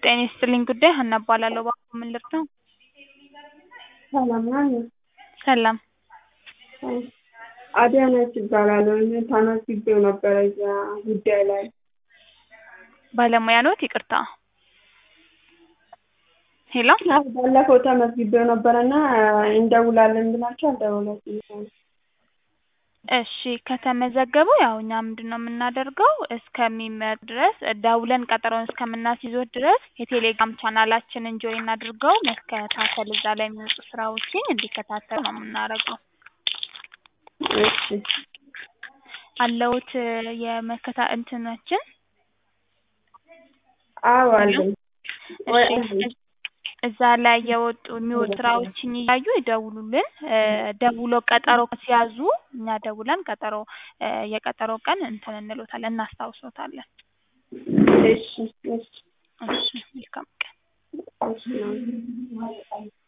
ጤና ይስጥልኝ ጉዳይ ሀና እባላለሁ። እባክዎ ምን ልርዳው? ሰላም ነዎት? ሰላም። አዳነች እባላለሁ። እኔ ተመዝግቤው ነበረ እዛ ጉዳይ ላይ። ባለሙያ ኖት? ይቅርታ ሄሎ አዎ ባለፈው ተመዝግቤው ነበረና እንደውላለን ብላችሁ አልደወላችሁም። እሺ ከተመዘገቡ ያው እኛ ምንድነው የምናደርገው እስከሚመጡ ድረስ ደውለን ቀጠሮውን እስከምናስይዞት ድረስ የቴሌግራም ቻናላችንን ጆይን አድርገው መከታተል እዛ ላይ የሚወጡ ስራዎችን እንዲከታተሉ ነው የምናደርገው። እሺ አለዎት የመከታ እንትናችን? አዎ አለኝ። ወይ እሺ እዛ ላይ የወጡ የሚወጡ ስራዎችን እያዩ ይደውሉልን። ደውሎ ቀጠሮ ሲያዙ እኛ ደውለን ቀጠሮ የቀጠሮ ቀን እንትን እንሎታለን እናስታውሶታለን። እሺ እሺ እሺ መልካም ቀን። እሺ